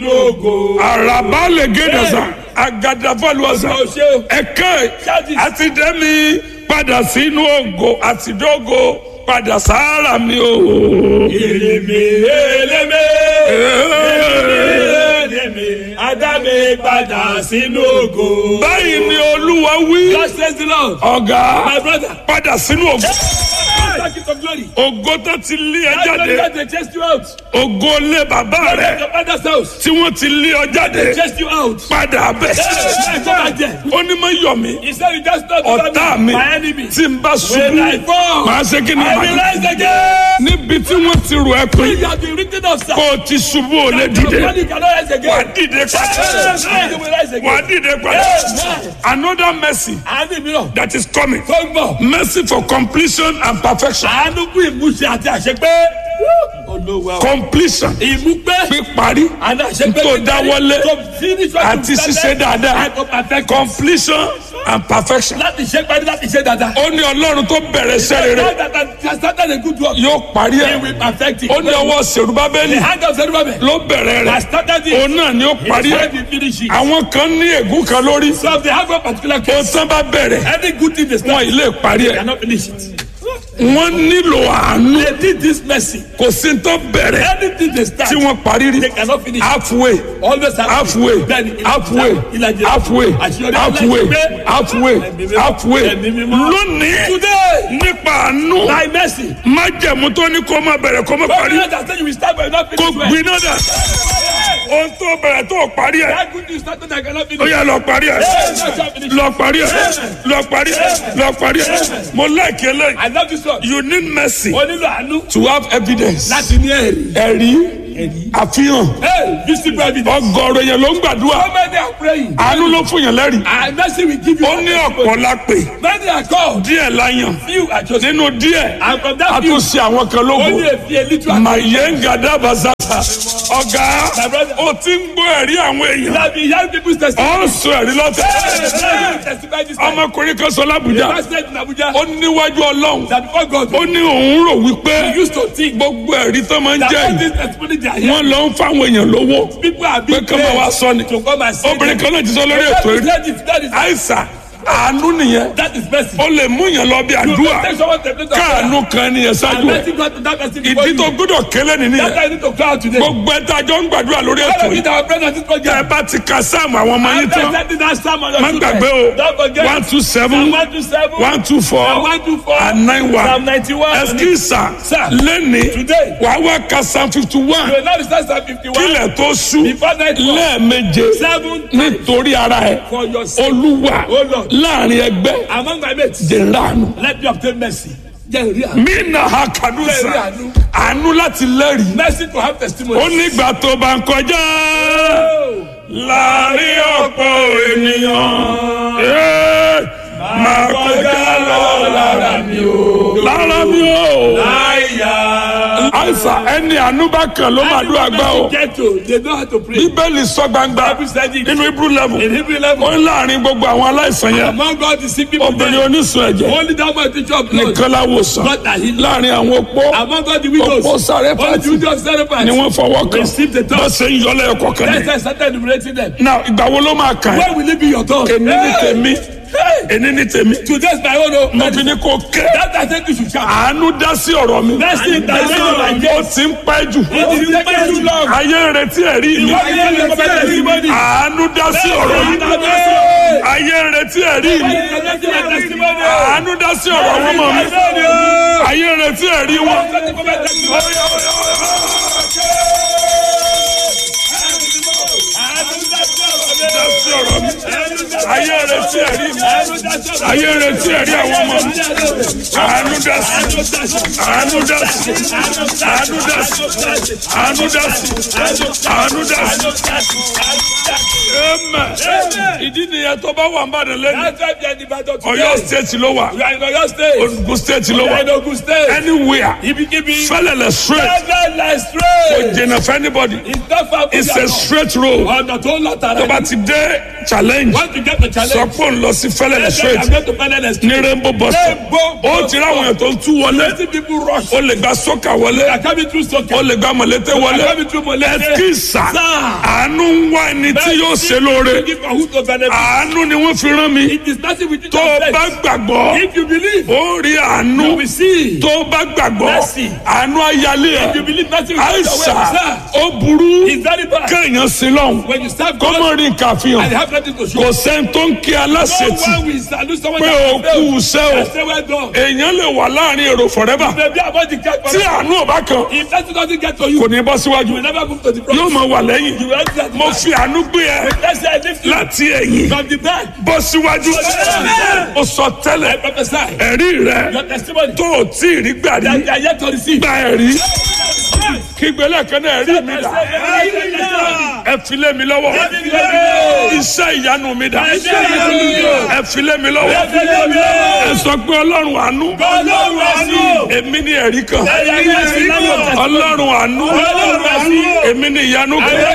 lógo. araba le gédé sa agadafaluwasa ẹkẹ àti dẹ́mi padà sínú ògo àti dógo padà sára mi o. Eleme eleme eleme Adame padà sínú ògo. báyìí ni olúwa wí God says the Lord. ọ̀gá My brother. padà sínú ògo Thank you for glory. ògo tó ti lé ẹ That glory jáde that they chased you out. ògo lé bàbá Let rẹ your father's house. tí wọ́n ti lé ọ jáde Chased you out. padà bẹ̀. Hey, come back there. ó ní mọ yọ mí He said you just not ọ̀tá mi my enemy. tí n bá When I ṣubú fall, màá ṣe kí ni I màá will rise again. níbi tí wọ́n ti rò ẹ́ pé You have been written of sir. kó o ti ṣubú ò lè Your dìde body cannot rise wà á again. dìde padà Hey, you will rise wà á again. dìde padà Amen. another mercy Àánú mìíràn. that is coming Tó ń bọ̀. mercy for completion and perfection Àánú kú ìmúṣẹ àti àṣepé. Olówó àwọn. completion Ìmúpé. píparí Àná àṣepé. tó dáwọ́lé To finish what àti you ṣíṣe started. dáadáa And to perfect. completion and perfection Láti ṣe parí láti ṣe dáadáa. ó ní ọlọ́run tó bẹ̀rẹ̀ iṣẹ́ rere God that has started a good work. yóò parí He ẹ̀ will perfect it. ó ní ọwọ́ sèrúbábẹ́lì The hand of Zerubbabel ló bẹ̀rẹ̀ has rẹ̀ started it. òun náà ni ó parí He ẹ̀ said he finish it. àwọn kan ní ègún kan lórí So if they have a particular ó case, tán bá bẹ̀rẹ̀ any good thing they wọn start, ilé parí they ẹ̀ cannot finish it. wọ́n nílò àánú They did this mercy. kò sí tó bẹ̀rẹ̀ Anything they start, tí wọ́n parí rí they cannot finish. halfway Always have halfway Bẹ́ẹ̀ni, ìlàjì- halfway ìlàjì- halfway àṣeyọrí halfway aláìsí. halfway Ẹ̀mí mímọ́. halfway Ẹ̀mí mímọ́. lónìí Today, nípa àánú by mercy, májẹ̀mú tó ní kó má bẹ̀rẹ̀ kó má God parí will not say you will start but you will not kó finish well. gbiná dà ohun tó bẹ̀rẹ̀ tó parí ẹ̀ That good news started I cannot ó finish. yá lọ parí ẹ̀ Hey, that's not finished. lọ parí ẹ̀ lọ parí ẹ̀ lọ parí ẹ̀ mo láìkí eléyìí I love this one. you need mercy O nílò àánú to have evidence láti ní ẹ̀rí. ẹ̀rí àfihàn Hey, visible evidence. ọgọ́rọ̀ yẹn ló ń gbàdúrà So many are praying. àánú ló fún yẹn lẹ́rìí And mercy will give you. ó ní ọ̀pọ̀ la pè Many are called. díẹ̀ la yàn Few are chosen. nínú díẹ̀ And from a that few, tún ṣe àwọn kan lógo only a few, a little. màyé ń gàdá bàzàtà ọ̀gá My brother. ó ti ń gbọ́ ẹ̀rí àwọn èèyàn That be young people's testimony. ó ń sọ ẹ̀rí lọ́tẹ̀ Hey, testify this time. ọmọkùnrin kan sọ lábùjá Pastor in Abuja. ó níwájú ọlọ́run That before God, ó ní òun rò wípé he used to think gbogbo ẹ̀rí tó máa ń that jẹ́ all yìí this testimony they are here, wọ́n lọ ń fáwọn èèyàn lówó people are pé being kí wọ́n wá sọ ni to come and say obìnrin them. kan náà ti sọ lórí That ètò is- rí that is- that is- àìsàn àánú nìyẹn that is mercy. ó lè mú yàn lọ bí You àdúrà take someone to the place of prayer. káànú kan nìyẹn And ṣáájú ẹ mercy God to that person before ìdí tó you. gbọ́dọ̀ kélé That's nìyẹn why you need to cry out today. gbogbo ẹta jọ ń gbàdúrà lórí All ètò of yìí it, our friends on this tẹ ẹ program. bá ti ka sáàmù àwọn ọmọ yín After tán sending that psalm on your má children, gbàgbé o don't forget. one two seven Psalm 127, one two four Psalm 124, and nine Psalm one 91. ẹsikísà Sir. lẹ́ni Today. wàá wá ka psalm fifty one You will not recite Psalm 51 kílẹ̀ tó sú before night fall. lẹ́ẹ̀meje Seven times nítorí ara ẹ for your sake. olúwa Oh Lord. láàrin ẹgbẹ́ Among my mates, jẹ̀ńdàánú. let me obtain mercy. Jẹ́ ìrí àánú. mí nà ha kàdúsà Bẹ́ẹ̀ni àánú. àánú láti lẹ́rìí Mercy to have testimony. ó nígbà tó bá ń kọjá láàrin ọ̀pọ̀ ènìyàn ẹ́, máa kọjá lọ lára mi o lára mi o Àyà. àìsàn ẹni àánú bá kàn ló máa dúró àgbà o Get to, they know how to pray. bíbélì sọ gbangba Bible said it. nínú hebrew level In Hebrew ó level, ń láàrin gbogbo àwọn aláìsàn yẹn among God the sick people, obìnrin there, onísun ẹ̀jẹ̀ only that man teacher of blood, nìkan láwòsàn God that healed. láàrin àwọn opó Among God the widows, Oppo Sarepati. only the widows of Sarepati. ni wọ́n fọwọ́ kàn Receive the touch. bá ṣe ń yọlẹ̀ ẹ̀kọ́ kan Let's ní. say started enumerating them. now ìgbà wo ló máa kàn ẹ́ When will it be your turn? èmi ní tèmi Hey! èmi ní tèmi Today's my own. oh. mo fi ní kó ké That I think you should shout. àánú dá sí ọ̀rọ̀ mi Mercy in the name of my ó ti ń pẹ́ jù It is taking too long. ayé ń retí ẹ̀rí mi Why you don't come and testimony? àánú dá sí ọ̀rọ̀ mi Hey! ayé ń retí ẹ̀rí mi Why you don't come and testimony? àánú dá sí ọ̀rọ̀ wọn mọ̀ mi ayé ń retí ẹ̀rí wọn. dá sí ọ̀rọ̀ mi ayé ń retí ẹ̀rí mi ayé ń retí ẹ̀rí àwọn ọmọ mi àánú dá sí àánú dá sí àánú dá sí àánú dá sí àánú dá sí. Amen. ìdí nìyẹn tó bá wà ń bàdàn lẹ́nu Ọ̀yọ́ state ló wà Ogun state ló wà anywhere fẹlẹlẹ straight kò jìnnà fún anybody it's a straight road Ọ̀nà tó ń lọ tààrà tó bá ti dé challenge Once you get the sọ challenge, pé òun lọ sí fẹlẹ. fẹ́lẹ̀ Let's say straight I'm going to find an ní rainbow bus stop Rainbow ó ti ráwọn èèyàn tó ń tú wọlé Plenty people rush. ó lè gba sọ́kà wọlé They are coming through soccer. ó lè gba mọ̀lété wọlé They are coming through Molete. ẹ̀kísà Sir. àánú ń wá ẹni tí yóò ṣe lóore Give for who to benefit. àánú ni wọ́n fi rán mi It is nothing with you tó o to bá bless. gbàgbọ́ If you believe, ó rí àánú you will see. tó o bá gbàgbọ́ Mercy. àánú ayálé If you ẹ̀ believe nothing will take àìsà away. Sir, ó burú it's very bad. kéèyàn sí lọ́hùn When you serve kó God mọ̀ rí nǹkan and àfihàn have nothing to show. kò sẹ́ni tó ń kí No aláṣetì one will salute someone pé that o has kú failed. iṣẹ́ o I say well done. èèyàn lè wà láàrin èrò forever Maybe about the cat tí àánú ò bá kan If that doesn't get to kò you, ní bọ́ síwájú you will never move to the front. yóò máa wà lẹ́yìn You will enter the mo back. fi àánú gbé ẹ Let's say I lift you láti ẹ̀yìn from the back. bọ́ síwájú Amen. ó sọ I tẹ́lẹ̀ prophesy. ẹ̀rí rẹ Your testimony tó o tí ì rí gbà rí that you are yet to receive. gba ẹ̀rí kígbélé kan náà ẹ̀rí mi dà ẹ fi lé mi lọ́wọ́ iṣẹ́ ìyanu mi dà ẹ fi lé mi lọ́wọ́ ẹ sọ pé ọlọ́run àánú èmi ní ẹ̀rí kan ọlọ́run àánú èmi ní ìyanu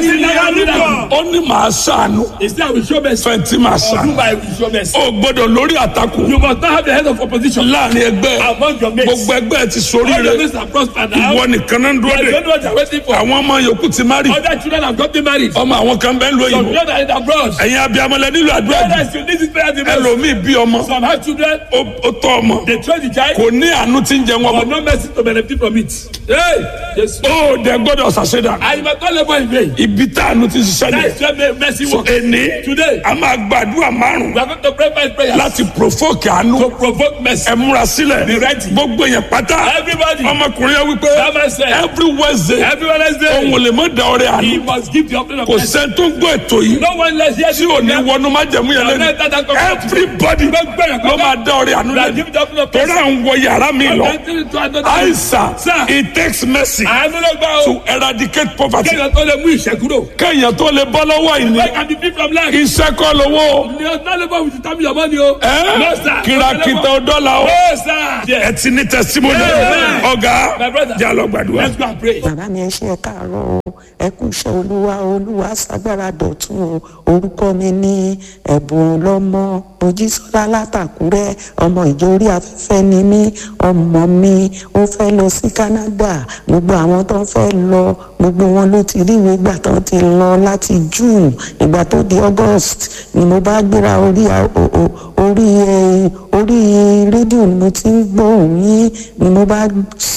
kan ó ní màá ṣàánú Instead, I will show mercy. fẹ̀ntì màá ṣàánú Whom I will show mercy. ó gbọ́dọ̀ lórí àtakò You must not have the head of opposition láàrin ẹgbẹ́ among your mates. gbogbo ẹgbẹ́ ti sórí All rẹ your mates are prospered now. ìwọ nìkan náà ń dúró I de don't know what you're waiting for. àwọn ọmọ yòókù ti má rí Other children have gotten married. ọmọ àwọn kan bẹ́ẹ̀ ń lo Some ìbò children are in abroad. ẹ̀yin abiyamọlẹ nílò àdúrà jù Others, you need this prayer the most. ẹlòmíì bí ọmọ Some have children. ó ó tọ́ ọmọ They throw the child. kò ní àánú tí ń jẹ wọn But bọ̀ no mercy to benefit from it. Hey, yes. ó dẹ gbọ́dọ̀ ṣàṣẹdà I must not labor in vain. ibi tá àánú ti ṣiṣẹ́ That ni is where mercy works. ẹni Today, a máa gbàdúrà márùn we are going to pray five prayers láti provoke àánú to provoke mercy. ẹ múra sílẹ̀ Be ready. gbogbo èèyàn pátá Everybody, ọmọkùnrin yẹn wípé that man said, every wednesday every Wednesday, òun ò lè mọ da ọrẹ àánú he must give the offering of kò mercy. sẹ́ni tó ń gbọ́ ètò yìí No one less here tí ò ní wọnú májẹ̀mú yẹn lẹ́nu everybody ló máa da ọrẹ àánú That lẹ́nu give the offering of torí mercy. à ń wọ yàrá mi lọ Enter into another room. àìsàn Sir. it takes mercy Àánú ló gbà to o. eradicate poverty Kéèyàn tó lè mú ìṣẹ́ kúrò. kéèyàn tó lè bọ́ lọ́wọ́ ìní I can be free from lack. iṣẹ́ kọ́ lówó Ni o not labour with the time your money o. ẹ́ No sir. kìràkìtà dọ́là o No sir. ẹ ti ní testimony Amen. ọ̀gá My brother. jà lọ gbàdúrà. Let's go and pray. bàbá mi ẹ ṣe ẹ káàárọ̀ o ẹ kú iṣẹ́ olúwa olúwa ṣàgbára dọ̀tún o orúkọ mi ní ẹ̀bùn lọ́mọ mojísọ́lá látàkúrẹ́ ọmọ ìjọ orí afẹ́fẹ́ ni mí ọmọ mi ó fẹ́ lọ sí Canada gbogbo àwọn tó ń fẹ́ lọ gbogbo wọn ló ti rí ìwé gbà tó ti lọ láti June ìgbà tó di August ni mo bá gbéra orí a- o- o- orí ẹ, orí rédíò ni mo ti ń gbóhùn yín ni mo bá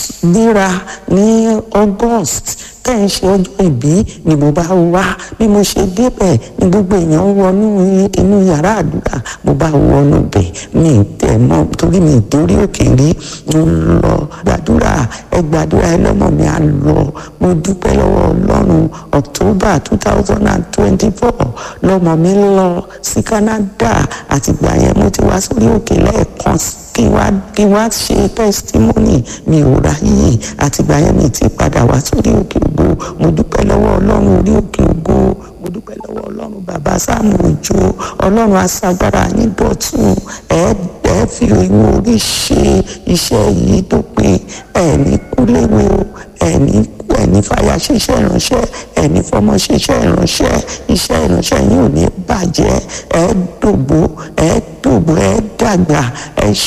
gbéra ní August tẹ́ ń ṣe ọjọ́ ìbí ni mo bá wá bí mo ṣe débẹ̀ ni gbogbo èèyàn ń wọnú inú yàrá àdúrà mo bá wọnú bẹ̀ mi ì tẹ̀ mọ́ torí mi ì dórí òkè rí mo ń lọ gbàdúrà ẹ gbàdúrà ẹ lọ́mọ mi á lọ mo dúpẹ́ lọ́wọ́ Ọlọ́run October two thousand and twenty-four lọ́mọ mi lọ sí Canada àtìgbà yẹn mo ti wá sórí òkè lẹ́ẹ̀kan sí kí wá kí wá ṣe testimony mi ò ráyè àtìgbà yẹn mi ti padà wá sórí òkè ògo mo dúpẹ́ lọ́wọ́ ọlọ́run orí òkè ògo mo dúpẹ́ lọ́wọ́ ọlọ́run bàbá sáàmù òjò ọlọ́run aṣagbára yín dọ̀tun ẹ ẹ fi ìwọ orí ṣe iṣẹ́ yìí tó pé ẹ ní kúléwé o ẹ ní ẹni fàyà ṣiṣẹ́ ìránṣẹ́ ẹni fọmọ ṣiṣẹ́ ìránṣẹ́ iṣẹ́ ìránṣẹ́ yín ò ní bàjẹ́ ẹ dògbó ẹ dògbó ẹ dàgbà ẹ